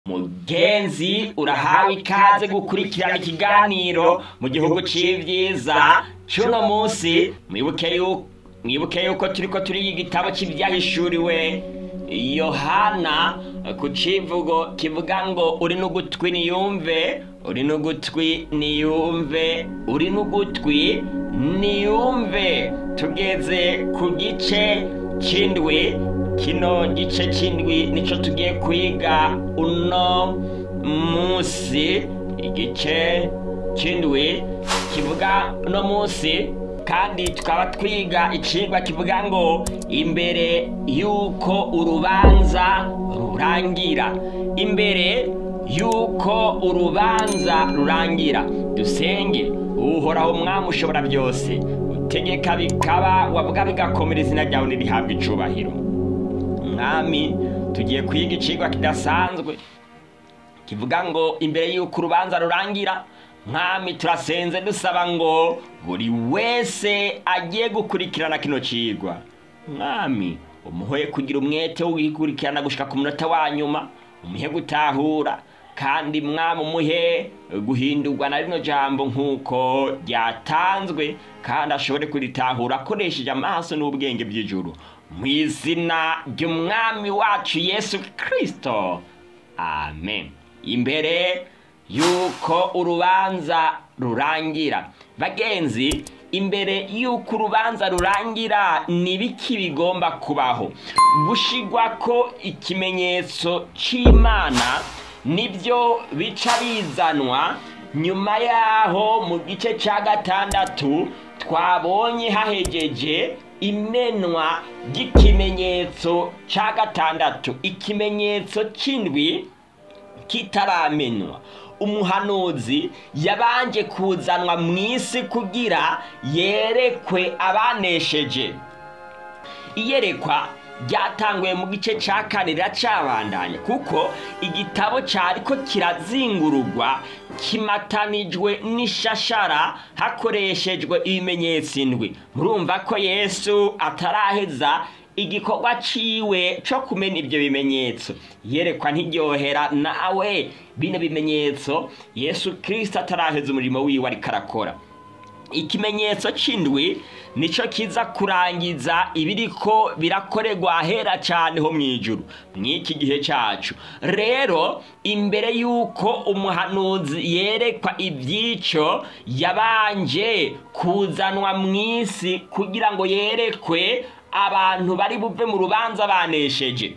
mugenzi urahawe ikaze gukurikirana ikiganiro mu gihugu c'ivyiza c'uno munsi mwibuke yuko mwibuke yuko turiko turiga igitabo c'ivyahishuriwe yohana ku civugo kivuga ngo uri n'ugutwi niyumve uri n'ugutwi niyumve uri n'ugutwi niyumve tugeze ku gice c'indwi kino gice c'indwi nico tugiye kwiga uno munsi igice c'indwi kivuga uno munsi kandi tukaba twiga icigwa kivuga ngo imbere yuko urubanza rurangira imbere yuko urubanza rurangira dusenge uhoraho umwami ushobora byose utegeka bikaba wavuga bigakomera izina ryawe nirihabwa icubahiro mwami tugiye kwiga icigwa kidasanzwe kivuga ngo imbere yuko urubanza rurangira mwami turasenze dusaba ngo buri wese agiye gukurikirana kino cigwa mwami umuhoye kugira umwete wo gukurikirana gushika ku munota wa nyuma umuhe gutahura kandi mwami umuhe guhindurwa na rino jambo nk'uko ryatanzwe kandi ashobore kuritahura akoresheje amaso n'ubwenge by'ijuru mu izina ry'umwami wacu yesu kirisito amen imbere yuko urubanza rurangira bagenzi imbere yuko urubanza rurangira ni biki bigomba kubaho gushigwa ko ikimenyetso c'imana nibyo bica bizanwa nyuma yaho mu gice ca gatandatu twabonye hahejeje imenwa ry'ikimenyetso ca gatandatu ikimenyetso c'indwi kitaramenwa umuhanuzi yabanje kuzanwa mu isi kugira yerekwe abanesheje iyerekwa ryatanguye mu gice cya kane riracabandanya kuko igitabo cyariko kirazingururwa kimatanijwe n'ishashara hakoreshejwe ibimenyetso indwi murumva ko yesu ataraheza igikorwa ciwe co kumena ivyo bimenyetso yerekwa ntiryohera nawe bino bimenyetso yesu kristo ataraheza umurimo wiwe ariko arakora ikimenyetso c'indwi nico kiza kurangiza ibiriko birakorerwa ahera cane ho mw'ijuru mw'iki gihe cacu rero imbere yuko umuhanuzi yerekwa ivyico yabanje kuzanwa mw'isi kugira ngo yerekwe abantu bari buve mu rubanza banesheje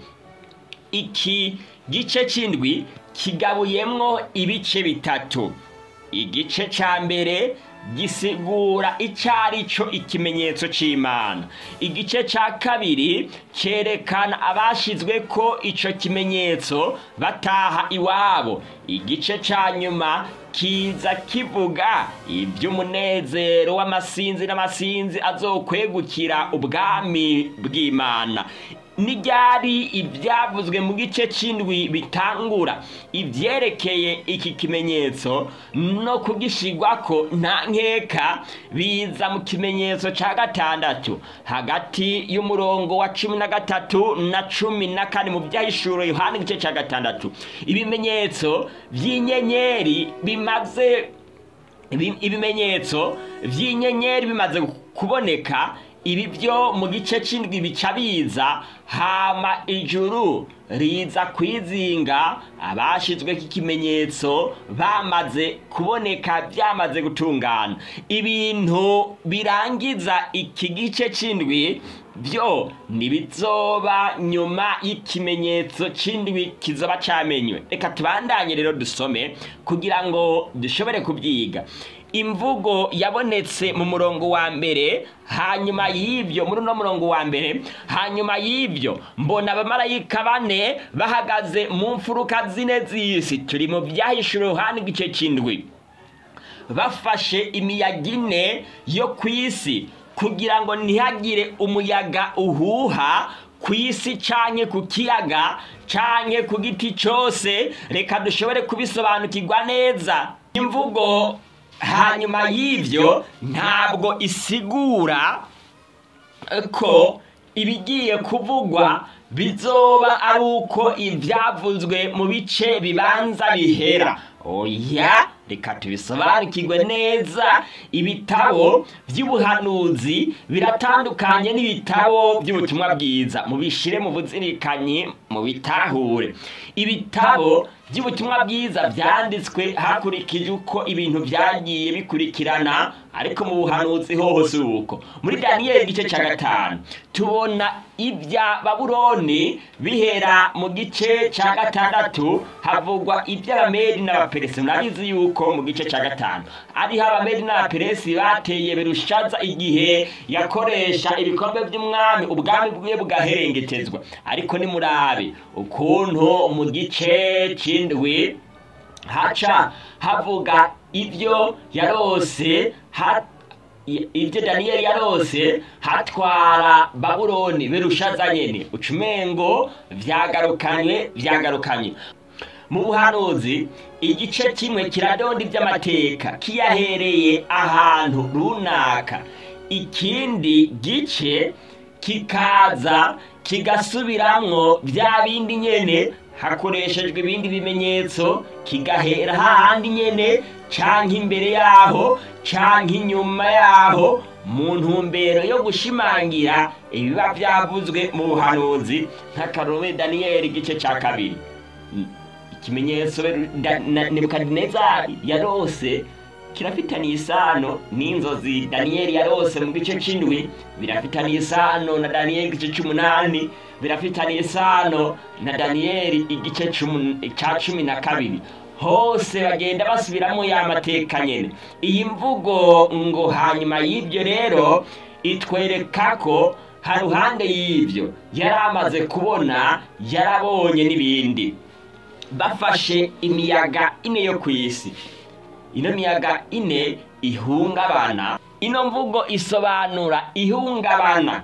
iki gice c'indwi kigabuyemwo ibice bitatu igice ca mbere gisigura icari co ikimenyetso c'imana igice ca kabiri cerekana abashizwe ko ico kimenyetso bataha iwabo igice ca nyuma kiza kivuga ivy'umunezero w'amasinzi n'amasinzi azokwegukira ubwami bw'imana n'iryari ibyavuzwe mu gice c'indwi bitangura ivyerekeye iki kimenyetso no kugishigwako nta nkeka biza mu kimenyetso ca gatandatu hagati y'umurongo wa cumi na gatatu na cumi na kane mu vyahishuro yohana igice ca gatandatu ibimenyetso vy'inyenyeri bimaze ibimenyetso vy'inyenyeri bimaze kuboneka ibi byo mu gice c'indwi bica biza hama ijuru riza kwizinga abashizweko ikimenyetso bamaze kuboneka byamaze gutungana ibintu birangiza iki gice c'indwi byo ntibizoba nyuma y'ikimenyetso c'indwi kizoba camenywe reka tubandanye rero dusome kugira ngo dushobore kubyiga imvugo yabonetse mu murongo wa mbere hanyuma y'ibyo muri uno murongo wa mbere hanyuma y'ibyo mbona abamarayika bane bahagaze mu mfuruka zine z'isi turi mu byahishura yohani igice c'indwi bafashe imiyaga ine yo ku isi kugira ngo ntihagire umuyaga uhuha ku isi canke ku kiyaga canke ku giti cose reka dushobore kubisobanukirwa neza imvugo hanyuma y'ibyo ntabwo isigura ko ibigiye kuvugwa bizoba ari uko ibyavuzwe mu bice bibanza bihera oya reka tubisobanukirwe neza ibitabo by'ubuhanuzi biratandukanye n'ibitabo by'ubutumwa bwiza mubishire mu buzirikanyi mu bitahure ibitabo by'ubutumwa bwiza byanditswe hakurikije uko ibintu byagiye bikurikirana ariko mu buhanuzi hose uko muri daniyeli igice cya gatanu tubona ibya babuloni bihera mu gice cya gatandatu havugwa iby'abamedi n'abaperesi murabizi yuko mu gice cya gatanu ariho abamedi n'abaperesi bateye berushaza igihe yakoresha ibikombe by'umwami ubwami bwe bugaherengetezwa ariko nimurabe ukuntu mu gice cy'indwi haca havuga ibyo yarose ha- i- ibyo daniyeli yarose hatwara babuloni berushaza nyene ucumengo vyagarukanye vyagarukanye mu buhanuzi igice kimwe kiradonda iby'amateka kiyahereye ahantu runaka ikindi gice kikaza kigasubiramwo bya bindi nyene hakoreshejwe ibindi bimenyetso kigahera hahandi nyene canke imbere yaho canke inyuma yaho mu ntumbero yo gushimangira ibiba byavuzwe mu buhanuzi nk'akarome daniyeli igice cya kabiri ikimenyetso da- na- nebukadinezari yarose kirafitaniye isano n'inzozi daniyeli yarose mu gice c'indwi birafitaniye isano na daniyeli igice c'umunani birafitaniye isano na daniyeli igice c'umu- ca cumi na kabiri hose bagenda basubiramo ya mateka nyene iyi mvugo ngo hanyuma y'ibyo rero itwereka ko haruhande y'ibyo yari amaze kubona yarabonye n'ibindi bafashe imiyaga ine yo ku isi ino miyaga ine ihungabana ino mvugo isobanura ihungabana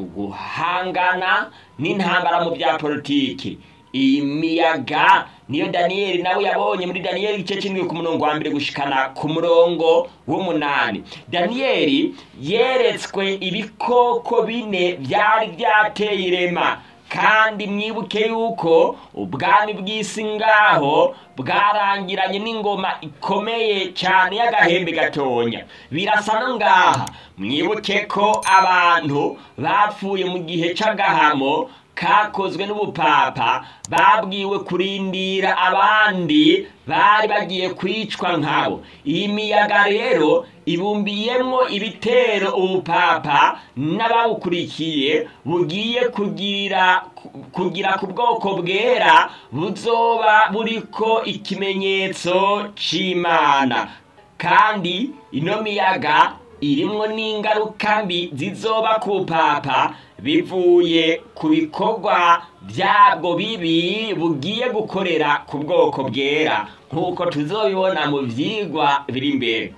uguhangana n'intambara mu bya politiki iyi miyaga niyo daniyeli nawe yabonye muri daniyeli igice cy'indwi ku murongo wa mbere gushikana ku murongo w'umunani daniyeli yeretswe ibikoko bine byari byateye irema kandi mwibuke yuko ubwami bw'isi ngaho bwarangiranye n'ingoma ikomeye cyane y'agahembe gatonya birasa no ngaha mwibuke ko abantu bapfuye mu gihe cy'agahamo kakozwe n'ubupapa babwiwe kurindira abandi bari bagiye kwicwa nkabo iyi miyaga rero ibumbiyemwo ibitero ubupapa n'ababukurikiye bugiye kugira kugira ku bwoko bwera buzoba buriko ikimenyetso c'imana kandi ino miyaga irimwo n'ingaruka mbi zizoba ku papa bivuye ku bikorwa byabwo bibi bugiye gukorera ku bwoko bwera nk'uko tuzobibona mu vyigwa biri imbere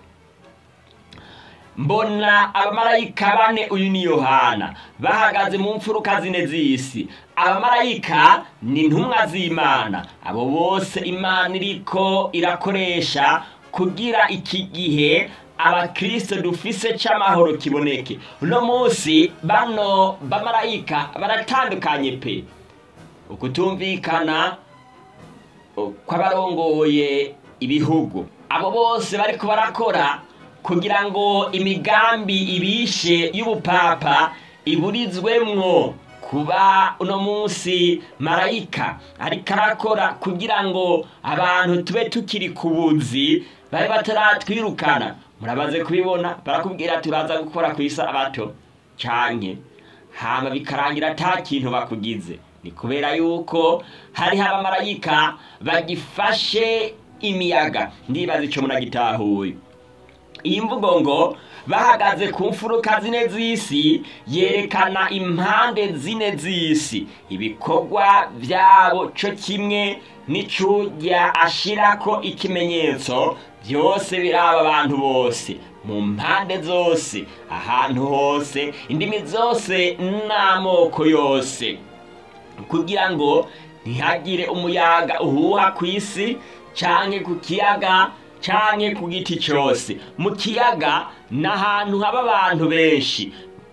mbona abamarayika bane uyu ni yohana bahagaze mu mfuruka zine z'isi abamarayika ni intumwa z'imana abo bose imana iriko irakoresha kugira iki gihe abakristo dufise c'amahoro kiboneke uno munsi bano bamarayika baratandukanye pe ukutumvikana kw'abarongoye ibihugu abo bose bariko barakora kugira ngo imigambi ibishe y'ubupapa iburizwemwo kuba uno munsi marayika ariko arakora kugira ngo abantu tube tukiri ku buzi babe bataratwirukana murabaze kubibona barakubwira turaza gukora ku isabato canke hama bikarangira ata kintu bakugize ni kubera yuko hariho abamarayika bagifashe imiyaga ndibaza ico munagitahuye iyi mvugo ngo bahagaze ku mfuruka zine z'isi yerekana impande zine z'isi ibikorwa byabo cyo kimwe n'icujya ashirako ikimenyetso byose biraba abantu bose mu mpande zose ahantu hose indimi zose n'amoko yose kugira ngo ntihagire umuyaga uhuha ku isi canke ku kiyaga canke ku giti cyose mu kiyaga ni ahantu haba abantu benshi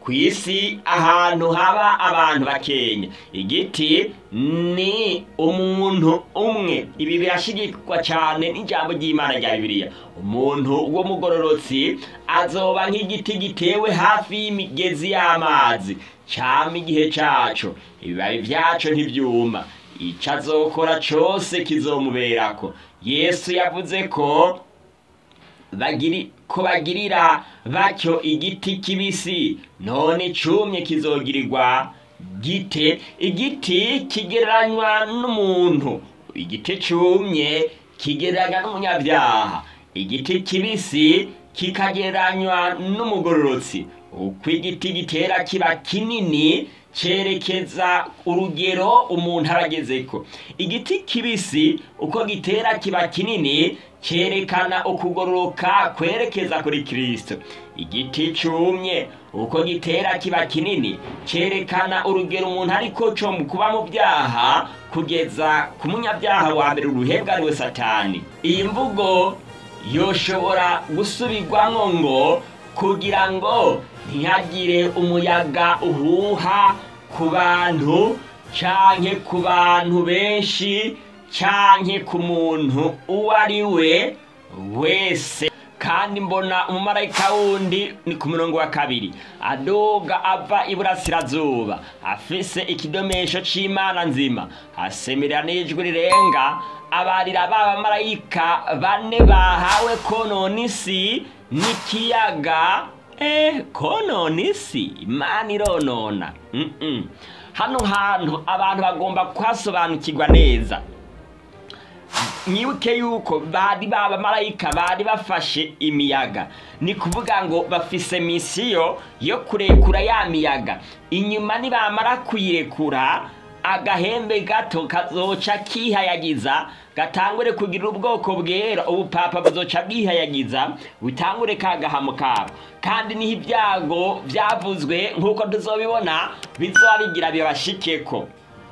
ku isi ahantu haba abantu bakenya igiti ni umuntu umwe ibi birashigikwa cyane n'ijambo ry'imana rya bibiliya umuntu w'umugororotsi azoba nk'igiti gitewe hafi y'imigezi y'amazi cyama igihe cyaco ibibabi byaco ntibyuma icyo azokora cyose kizomuberako yesu yavuze ko bagiri ko bagirira batyo igiti kibisi none cumye kizogirirwa gite igiti kigereranywa n'umuntu igiti cumye kigereranywa n'umunyabyaha igiti kibisi kikagereranywa n'umugororotsi uko igiti gitera kiba kinini cyerekeza urugero umuntu aragezeko igiti kibisi uko gitera kiba kinini cyerekana ukugororoka kwerekeza kuri kirisito igiti cyumye uko gitera kiba kinini cyerekana urugero umuntu ariko cyo mu kuba mu byaha kugeza ku munyabyaha wa mbere uruhebwa ariwe satani iyi mvugo yoshobora gusubirwamo ngo kugira ngo ntihagire umuyaga uhuha ku bantu canke ku bantu benshi canke ku muntu uwo ari we wese kandi mbona umumarayika wundi ni ku murongo wa kabiri adoga ava iburasirazuba afise ikidomesho c'imana nzima asemerera n'ijwi rirenga abarira ba bamarayika bane bahawe konona isi n'ikiyaga eh konona isi imana ironona mm -mm. hano hantu abantu bagomba kuhasobanukirwa neza mwibuke yuko bari babamarayika bari bafashe imiyaga ni kuvuga ngo bafise misiyo yo kurekura ya miyaga inyuma nibamara kuyirekura agahembe gato kazoca kihayagiza gatangure kugira ubwoko bwera ubupapa buzoca bwihayagiza butangure kagahamo kabo kandi niho ibyago byavuzwe nk'uko tuzobibona bizoba bigira bibashikeko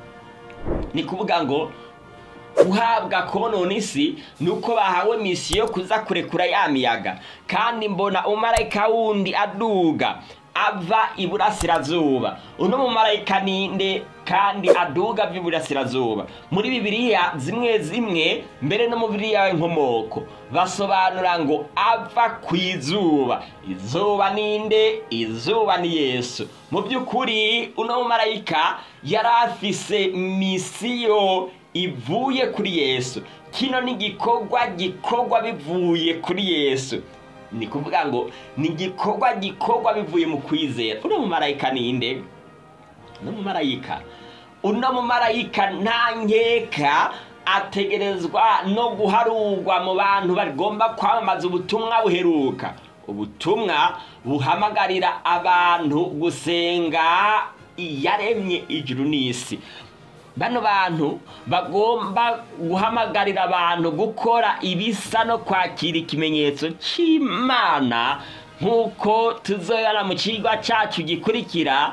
ni kuvuga ngo guhabwa konona isi ni uko bahawe misiyo yo kuza kurekura ya miyaga kandi mbona umumarayika wundi aduga ava iburasirazuba uno mumarayika ninde kandi aduga vy'iburasirazuba muri bibiliya zimwe zimwe mbere no mu bibiliya y'inkomoko basobanura ngo ava ku izuba izuba ninde izuba ni yesu mu by'ukuri uno mumarayika yari afise misiyo ivuye kuri yesu kino ni igikorwa gikorwa bivuye kuri yesu ni kuvuga ngo ni igikorwa gikorwa bivuye mu kwizera uno mumarayika ninde uno mumarayika uno mumarayika nta nkeka ategerezwa no guharurwa mu bantu bagomba kwamamaza ubutumwa buheruka ubutumwa buhamagarira abantu gusenga iyaremye ijuru n'isi bano bantu bagomba guhamagarira abantu gukora ibisa no kwakira ikimenyetso cy'imana nk'uko tuzoyana mu kigo cyacu gikurikira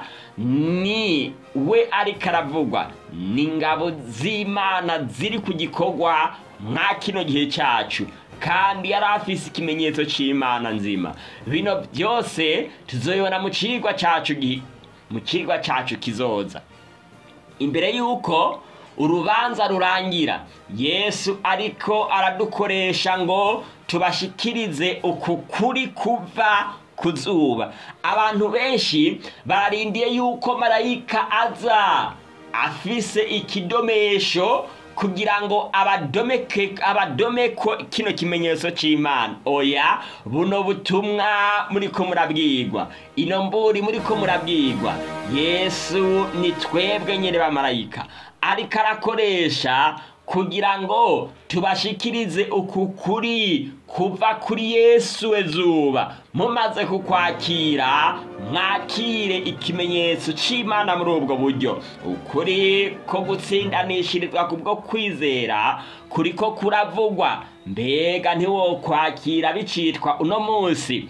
ni we ariko aravugwa ni ingabo z'imana ziri ku gikorwa mwa kino gihe cyacu kandi yari afise ikimenyetso cy'imana nzima bino byose tuzoyibona mu kigo cyacu mu kigo cyacu kizoza imbere y'uko urubanza rurangira yesu ariko aradukoresha ngo tubashikirize uku kuri kuva ku zuba abantu benshi barindiye yuko marayika aza afise ikidomesho kugira ngo abadomeke abadomeko kino kimenyetso c'imana oya buno butumwa muriko murabwirwa ino mburi muriko murabwirwa yesu ni twebwe nyene bamarayika ariko arakoresha kugira ngo tubashikirize uku kuri kuva kuri yesu ezuba mumaze kukwakira mwakire ikimenyetso c'imana muri ubwo buryo ukuri ko gutsindanishirizwa kubwo kwizera kuriko kuravugwa mbega ntiwokwakira bicitwa uno munsi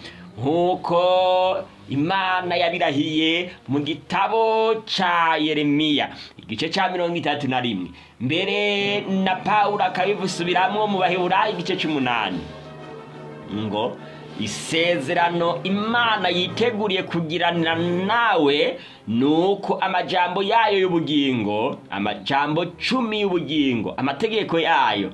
nk'uko imana yabirahiye mu gitabo ca yeremiya igice ca mirongo itatu na rimwe mbere na pawulo akabivusubiramwo mu baheburayo igice c'umunani ngo isezerano imana yiteguriye kugirana nawe ni uko amajambo yayo y'ubugingo amajambo cumi y'ubugingo amategeko yayo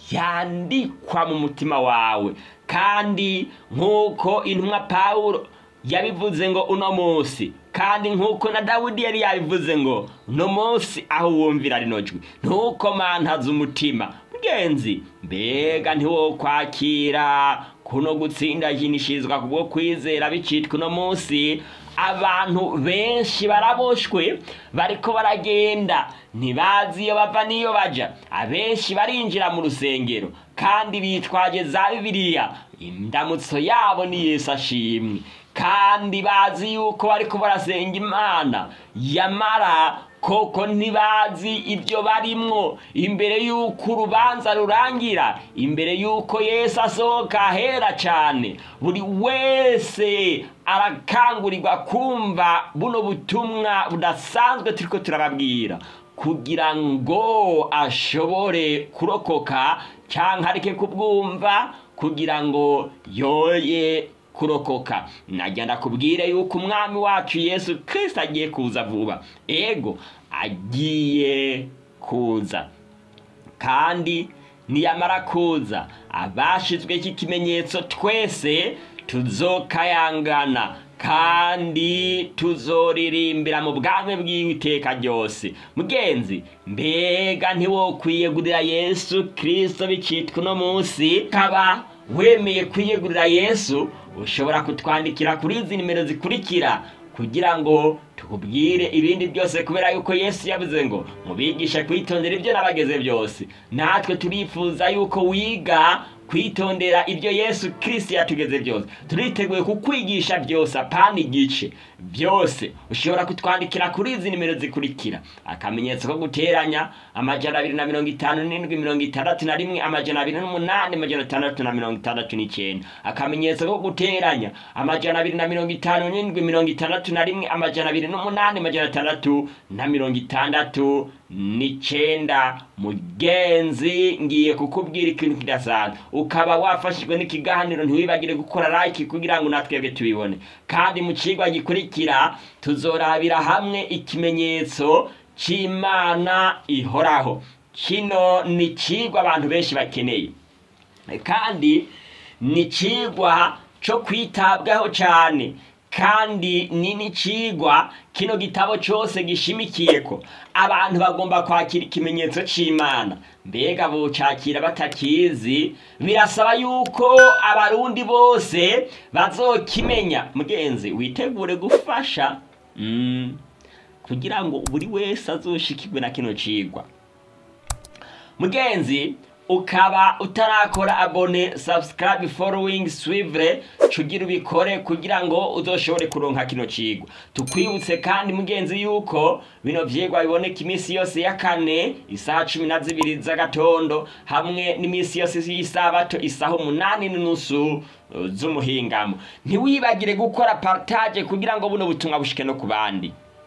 yandikwa mu mutima wawe kandi nk'uko intumwa pawulo yabivuze ngo uno munsi kandi nk'uko na dawidi yari yabivuze ngo uno munsi aho wumvira rino jwi ntukomantaze umutima mugenzi mbega ntiwokwakira kuno gutsindajinishirizwa kubwo kwizera bicitwa uno munsi abantu benshi baraboshwe bariko baragenda ntibazi iyo bava n'iyo baja abenshi barinjira mu rusengero kandi bitwaje za bibiliya indamutso yabo ni yesu ashimwe kandi bazi yuko bariko barasenga imana yamara koko ntibazi ibyo barimwo imbere y'uko urubanza rurangira imbere y'uko yesu asohoka ahera cyane buri wese arakangurirwa kumva buno butumwa budasanzwe turiko turababwira kugira ngo ashobore kurokoka cyangwa areke kubwumva kugira ngo yoye kurokoka nagenda kubwire yuko umwami wacu yesu kirisita agiye kuza vuba ego agiye kuza kandi niyamara kuza abashizweho iki kimenyetso twese tuzokayangana kandi tuzoririmbira mu bwami bw'iteka ryose mugenzi mbega ntiwokwiyegurira yesu kirisito bicitwa uno munsi kaba wemeye kwiyegurira yesu ushobora kutwandikira kuri izi nimero zikurikira kugira ngo tukubwire ibindi byose kubera yuko yesu yavuze ngo mubigishe kwitondera ibyo nabageze byose natwe turifuza yuko wiga kwitondera ibyo yesu kirisiti yatugeze byose turiteguye kukwigisha byose apana igice byose ushobora kutwandikira kuri izi nimero zikurikira akamenyetso ko guteranya amajana abiri na mirongo itanu n'indwi mirongo itandatu na rimwe amajana abiri n'umunani amajana atandatu na mirongo itandatu n'icyenda akamenyetso ko guteranya amajana abiri na mirongo itanu n'indwi mirongo itandatu na rimwe amajana abiri n'umunani amajana atandatu na mirongo itandatu n'icyenda mugenzi ngiye kukubwira ikintu kidasanzwe ukaba wafashijwe n'ikiganiro ntiwibagire gukora like kugira ngo natwebwe tubibone kandi mu kigwa gikurikira tuzorabira hamwe ikimenyetso cy'imana ihoraho kino ni ikigwa abantu benshi bakeneye kandi ni ikigwa cyo kwitabwaho cyane kandi ni n'ikigwa kino gitabo cyose gishimikiye ko abantu bagomba kwakira ikimenyetso cy'imana mbega bucakira batakizi birasaba yuko abarundi bose bazokimenya mugenzi witegure gufasha kugira ngo buri wese azoshikirwe na kino cigwa mugenzi ukaba utarakora abone subscribe following swivre cugira ubikore kugira ngo uzoshobore kuronka kino cigwa tukwibutse kandi mugenzi yuko bino vyigwa biboneka iminsi yose ya kane isaha cumi na zibiri z'agatondo hamwe n'iminsi yose y'isabato isaha umunani n'inusu z'umuhingamo ntiwibagire gukora partage kugira ngo buno butumwa bushike no ku bandi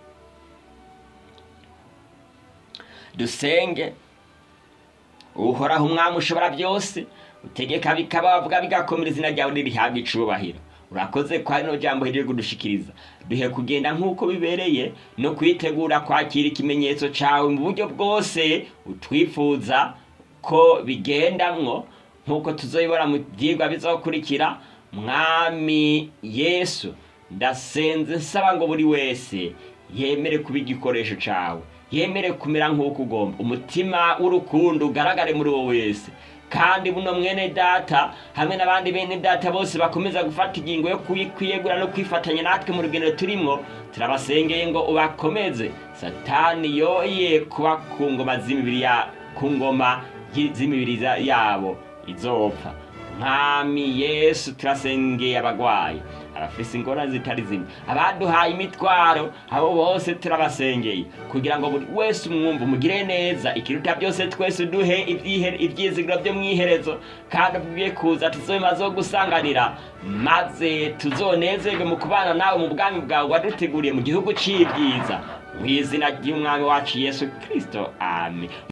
dusenge uhoraho umwami ushobora byose utegeka bikaba bavuga bigakomera izina ryawe nirihabwa icubahiro urakoze kwa rino jambo hejeje kudushikiriza duhe kugenda nk'uko bibereye no kwitegura kwakira ikimenyetso cawe mu buryo bwose utwifuza ko bigendamwo nk'uko tuzoyibora mu vyigwa bizokurikira mwami yesu ndasenze nsaba ngo buri wese yemere kuba igikoresho cawe yemere kumera nk'uko ugomba umutima w'urukundo ugaragare muri wowe wese kandi buno mwene data hamwe n'abandi bene data bose bakomeza gufata ingingo yo kwiyegura no kwifatanya natwe mu rugendo turimwo turabasengeye ngo ubakomeze satani yoye kuba ku ngoma z'imibiri ya ku ngoma z'imibiri yabo izopfa mwami yesu turasengeye abagwayi abafise ingorane zitari zimwe abaduhaye imitwaro abo bose turabasengeye kugira ngo buri wese umwumva umugire neza ikiruta byose twese duhe ibyizigiro byo mu iherezo kandi ubwiye kuza tuzoma zo gusanganira maze tuzonezerwe mu kubana nawe mu bwami bwawe waduteguriye mu gihugu cy'ibyiza mu izina ry'umwami wacu yesu kirisito amen